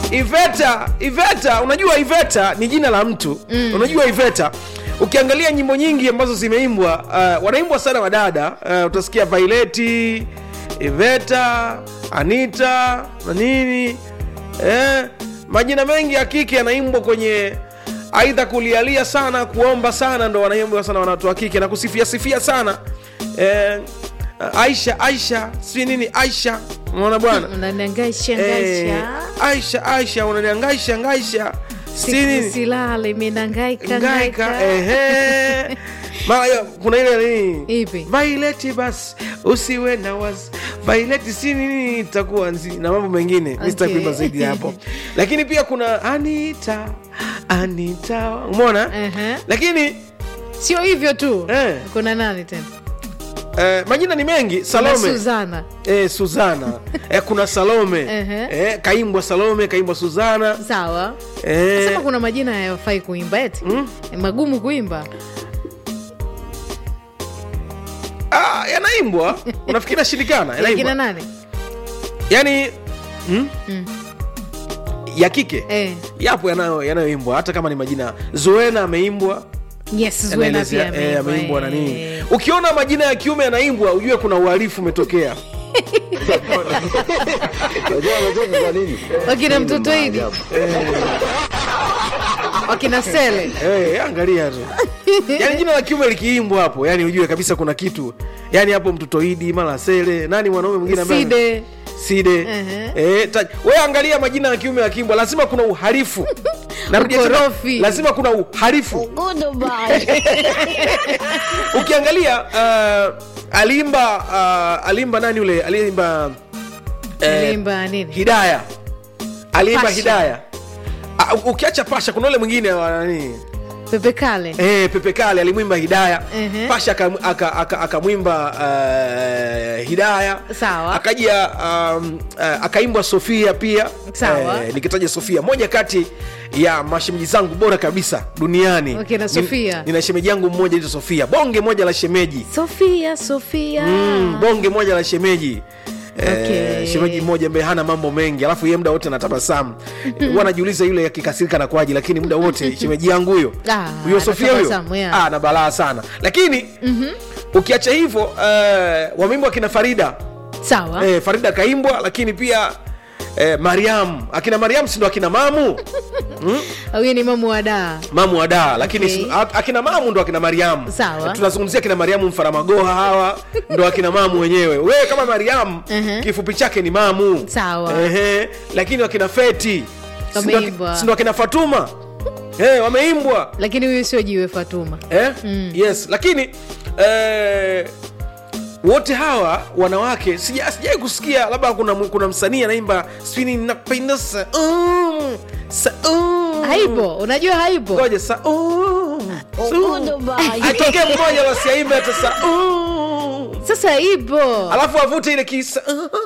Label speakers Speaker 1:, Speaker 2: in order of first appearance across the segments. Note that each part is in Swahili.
Speaker 1: iveta iveta unajua iveta ni jina la mtu mm. unajua iveta ukiangalia nyimbo nyingi ambazo zimeimbwa uh, wanaimbwa sana wadada uh, utasikia vaileti iveta anita na nini eh, majina mengi ya kike yanaimbwa kwenye aidha kulialia sana kuomba sana ndo wanaimbwa sana wanawatu wa kike na kusifia sifia sana eh, aisha aisha si nini aisha unaona bwana
Speaker 2: unaniangaisha
Speaker 1: Eh,
Speaker 2: ngaisha
Speaker 1: aisha aisha unaniangaisha ngaisha si nini
Speaker 2: silale minangaika
Speaker 1: ngaika
Speaker 2: ngaika
Speaker 1: ehe mara hiyo kuna ile nini
Speaker 2: Ipi?
Speaker 1: vaileti basi usiwe na wasi vaileti si nini itakuwa nzi na mambo mengine okay.
Speaker 2: Okay.
Speaker 1: kuimba zaidi ya hapo lakini pia kuna anita anita umeona
Speaker 2: Ehe.
Speaker 1: lakini
Speaker 2: sio hivyo tu
Speaker 1: Eh.
Speaker 2: kuna nani tena
Speaker 1: eh, majina ni mengi
Speaker 2: Kuna
Speaker 1: salome
Speaker 2: suzana
Speaker 1: eh, suzana eh, kuna salome
Speaker 2: Ehe.
Speaker 1: eh, kaimbwa salome kaimbwa suzana
Speaker 2: sawa
Speaker 1: eh,
Speaker 2: sema kuna majina hayafai kuimba eti
Speaker 1: Mm.
Speaker 2: Ni magumu kuimba
Speaker 1: ah, yanaimbwa unafikiri nashindikana
Speaker 2: yakina
Speaker 1: yanaimbwa
Speaker 2: nani
Speaker 1: yani mm?
Speaker 2: Mm.
Speaker 1: ya kike
Speaker 2: eh.
Speaker 1: yapo yanayo- yanayoimbwa hata kama ni majina zoena ameimbwa
Speaker 2: yes Zuena
Speaker 1: yanaelezea-
Speaker 2: pia
Speaker 1: eh,
Speaker 2: ameimbwa,
Speaker 1: ameimbwa na
Speaker 2: eh.
Speaker 1: nini ukiona majina ya kiume yanaimbwa ujue kuna uhalifu umetokea
Speaker 3: Unajua unajua kwa nini?
Speaker 2: wakina mtoto idi
Speaker 3: Maajabu.
Speaker 2: wakina sele
Speaker 1: Eh, angalia tu yani jina la kiume likiimbwa hapo yani ujue kabisa kuna kitu yani hapo mtoto idi mara sele nani mwanaume mwingine ambaye-
Speaker 2: side
Speaker 1: side
Speaker 2: Ehe.
Speaker 1: eh, ta- we angalia majina ya kiume yakiimbwa lazima kuna uhalifu Narudia tena,
Speaker 2: Ukorofi.
Speaker 1: lazima kuna uhalifu ukiangalia uh, alimba uh, alimba nani ule aliimba eh,
Speaker 2: alimba nini
Speaker 1: hidaya aliimba
Speaker 2: Pasha.
Speaker 1: hidaya uh, ukiacha pasha kuna ule mwingine wa nani
Speaker 2: pepe kale
Speaker 1: Eh, Pepe Kale alimwimba Hidaya
Speaker 2: Ehe.
Speaker 1: Pasha akamwimba aka, aka, akamwimba, uh, Hidaya
Speaker 2: Sawa.
Speaker 1: akaja um, uh, akaimbwa Sofia pia
Speaker 2: Sawa.
Speaker 1: Eh, nikitaja Sofia moja kati ya mashemeji zangu bora kabisa duniani
Speaker 2: Okay, na Sofia.
Speaker 1: Nin- nina shemeji yangu mmoja ito Sofia bonge moja la shemeji
Speaker 2: sofia sofia
Speaker 1: mm, bonge moja la shemeji
Speaker 2: Okay.
Speaker 1: Eh, shemeji mmoja ambaye hana mambo mengi alafu ye muda wote anatabasamu huwa anajiuliza yule akikasirika na kwaji lakini muda wote shemeji yangu huyo
Speaker 2: Ah,
Speaker 1: huyo sofia huyo
Speaker 2: anatabasamu, yeah.
Speaker 1: ah, na balaa sana lakini ukiacha hivyo uh, wameimbwa akina farida
Speaker 2: sawa
Speaker 1: eh, farida kaimbwa lakini pia eh, mariam akina mariam sindo akina mamu
Speaker 2: huyu ni mamu wa daa
Speaker 1: mamu wa daa lakini
Speaker 2: Okay.
Speaker 1: si- ak- akina mamu ndo akina mariamu
Speaker 2: Sawa.
Speaker 1: tunazungumzia akina mariamu mfaramagoha hawa ndo akina mamu wenyewe wewe kama mariamu
Speaker 2: Mhm.
Speaker 1: kifupi chake ni mamu
Speaker 2: Sawa.
Speaker 1: Ehe, lakini wakina feti si ndo aki-
Speaker 2: Wameimbwa.
Speaker 1: si ndo akina fatuma eh, wameimbwa
Speaker 2: lakini huyu sio jiwe fatuma
Speaker 1: eh? yes lakini eh, wote hawa wanawake sija- sijai kusikia labda kuna, kuna msanii anaimba sijui napenda saum saum
Speaker 2: haipo unajua haipo
Speaker 1: ngoja saum atokee mmoja wasiaimbe hata saum
Speaker 2: sasa ipo
Speaker 1: alafu avute ile kisa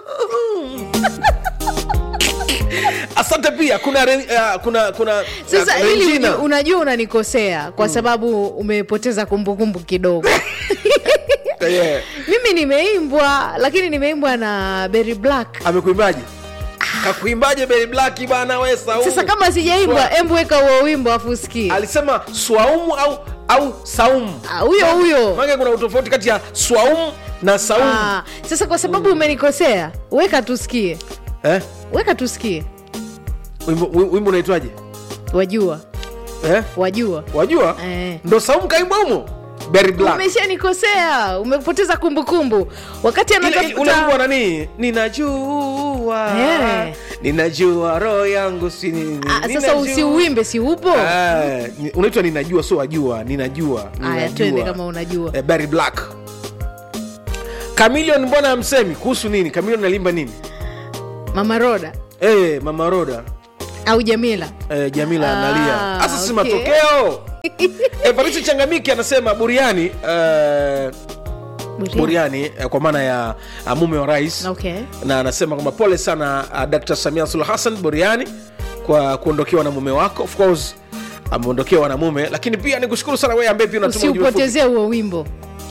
Speaker 1: asante pia kuna re- uh, kuna kuna
Speaker 2: sasa
Speaker 1: uh,
Speaker 2: ili
Speaker 1: Regina.
Speaker 2: uju- unajua unanikosea kwa sababu umepoteza kumbukumbu kidogo
Speaker 1: Yeah.
Speaker 2: mimi nimeimbwa lakini nimeimbwa na Berry black
Speaker 1: amekuimbaje kakuimbaje Berry Black bana we saumu
Speaker 2: sasa kama sijaimbwa embu weka huo wimbo afu usikie
Speaker 1: alisema swaumu au au saumu
Speaker 2: Ah, huyo huyo
Speaker 1: maana kuna utofauti kati ya swaumu na saumu
Speaker 2: Ah, sasa kwa sababu umenikosea weka tusikie
Speaker 1: eh?
Speaker 2: weka tusikie
Speaker 1: wimbo wi- wimbo unaitwaje
Speaker 2: wajua
Speaker 1: eh?
Speaker 2: wajua
Speaker 1: wajua
Speaker 2: Eh.
Speaker 1: ndo saumu kaimba humo Berry Black
Speaker 2: umeshanikosea umepoteza kumbukumbu wakati
Speaker 1: Ile- ile- ule wimbo wa
Speaker 2: anatafuta
Speaker 1: nani ninajua
Speaker 2: Eh.
Speaker 1: ninajua roho yangu si ni-
Speaker 2: Ah, sasa
Speaker 1: ninajua.
Speaker 2: usiuimbe si upo
Speaker 1: Ah, ni- unaitwa ninajua sio wajua ninajua
Speaker 2: haya
Speaker 1: ninajua.
Speaker 2: twende kama unajua
Speaker 1: eh, Barry Black Chameleon mbona amsemi kuhusu nini Chameleon alimba nini
Speaker 2: mama roda
Speaker 1: eh, mama Roda
Speaker 2: au jamila
Speaker 1: eh, Jamila
Speaker 2: Ah,
Speaker 1: analia sasa si
Speaker 2: okay.
Speaker 1: matokeo Evarisi Changamiki anasema buriani eh, buriani eh, kwa maana ya uh, mume wa rais
Speaker 2: okay
Speaker 1: na anasema kwamba pole sana uh, Dr. Samia Suluhu Hassan buriani kwa kuondokewa na mume wako of course ameondokewa na mume lakini pia nikushukuru sana wewe ambaye pia unatuma ujumbe fupi.
Speaker 2: usiupotezee huo wimbo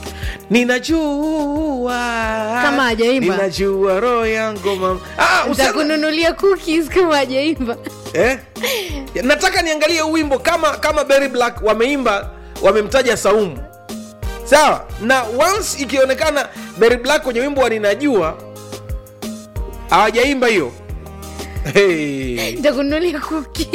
Speaker 1: ninajua
Speaker 2: Kama hajaimba.
Speaker 1: ninajua roho yangu mama ah, usianze-
Speaker 2: ntakununulia cookies kama ajaimba
Speaker 1: eh? nataka niangalie huu wimbo kama kama Berry Black wameimba wamemtaja Saumu sawa na once ikionekana Berry Black kwenye wimbo wa ninajua hawajaimba hiyo hey.
Speaker 2: ntakunulia kuki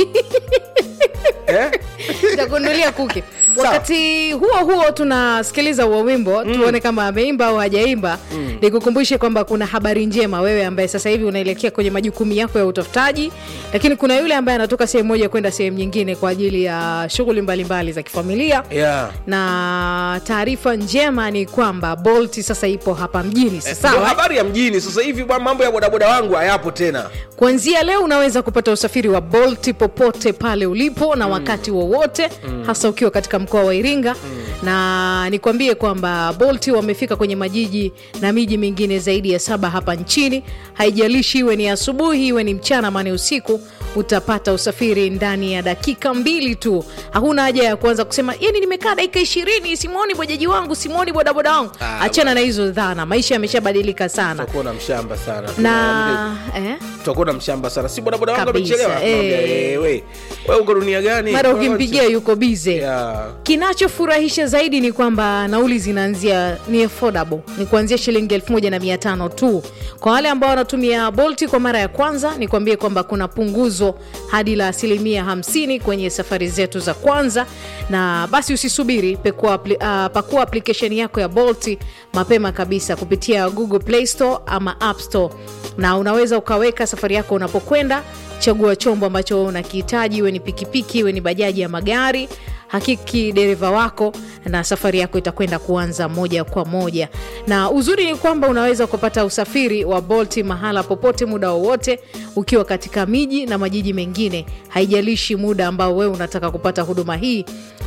Speaker 1: eh?
Speaker 2: ntakunulia kuki
Speaker 1: Sawa.
Speaker 2: wakati huo huo tunasikiliza huo wimbo tuone kama ameimba au hajaimba nikukumbushe kwamba kuna habari njema wewe ambaye sasa hivi unaelekea kwenye majukumu yako ya utafutaji lakini kuna yule ambaye anatoka sehemu moja kwenda sehemu nyingine kwa ajili ya shughuli mbalimbali za kifamilia
Speaker 1: yeah.
Speaker 2: na taarifa njema ni kwamba bolt sasa ipo hapa mjini
Speaker 1: Ndio
Speaker 2: sawa
Speaker 1: habari ya mjini sasa hivi bwana, mambo ya bodaboda wangu hayapo tena
Speaker 2: kuanzia leo unaweza kupata usafiri wa bolt popote pale ulipo na wakati wowote hasa ukiwa katika mkoa wa iringa na nikwambie kwamba bolt wamefika kwenye majiji na miji mingine zaidi ya saba hapa nchini haijalishi iwe ni asubuhi iwe ni mchana ama ni usiku utapata usafiri ndani ya dakika mbili tu hakuna haja ya kuanza kusema yani nimekaa dakika ishirini simwoni bojaji wangu simwoni bodaboda wangu
Speaker 1: Ah,
Speaker 2: achana na hizo dhana maisha yameshabadilika sana
Speaker 1: tutakuwa na mshamba sana
Speaker 2: na eh?
Speaker 1: tutakuwa na mshamba sana si bodaboda wangu
Speaker 2: Kabisa,
Speaker 1: amechelewa
Speaker 2: eh.
Speaker 1: Naambia, eh, we we uko dunia gani
Speaker 2: mara ukimpigia yuko bize
Speaker 1: yeah.
Speaker 2: kinachofurahisha zaidi ni kwamba nauli zinaanzia ni affordable ni kuanzia shilingi 1500 tu kwa wale ambao wanatumia bolti kwa mara ya kwanza nikwambie kwamba kuna punguzo hadi la asilimia 50 kwenye safari zetu za kwanza na basi usisubiri pekua, apli, uh, pakua application yako ya bolti mapema kabisa kupitia google play store ama app store na unaweza ukaweka safari yako unapokwenda chagua chombo ambacho wewe unakihitaji iwe ni pikipiki iwe ni bajaji ya magari hakiki dereva wako na safari yako itakwenda kuanza moja kwa moja na uzuri ni kwamba unaweza kupata usafiri wa bolti mahala popote muda wowote ukiwa katika miji na majiji mengine haijalishi muda ambao wewe unataka kupata huduma hii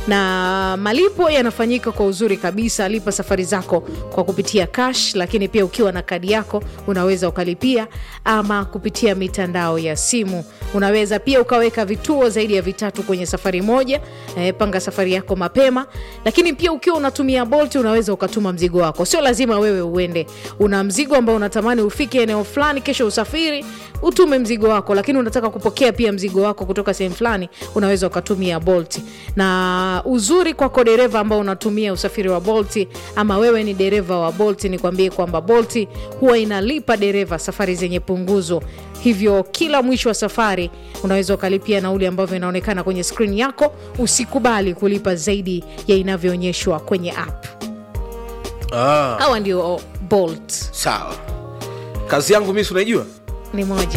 Speaker 2: na malipo yanafanyika kwa uzuri kabisa lipa safari zako kwa kupitia cash lakini pia ukiwa na kadi yako unaweza ukalipia ama kupitia mitandao ya simu unaweza pia ukaweka vituo zaidi ya vitatu kwenye safari moja eh, panga safari yako mapema lakini pia ukiwa unatumia bolt unaweza ukatuma mzigo wako sio lazima wewe uende una mzigo ambao unatamani ufike eneo fulani kesho usafiri utume mzigo wako lakini unataka kupokea pia mzigo wako kutoka sehemu fulani unaweza ukatumia bolt na uzuri kwako dereva ambao unatumia usafiri wa bolt ama wewe ni dereva wa bolt nikwambie kwamba bolt huwa inalipa dereva safari zenye punguzo hivyo kila mwisho wa safari unaweza ukalipia nauli ambavyo inaonekana kwenye skrini yako usikubali kulipa zaidi ya inavyoonyeshwa kwenye app
Speaker 1: ah,
Speaker 2: hawa ndio bolt
Speaker 1: sawa kazi yangu mi si unaijua
Speaker 2: ni moja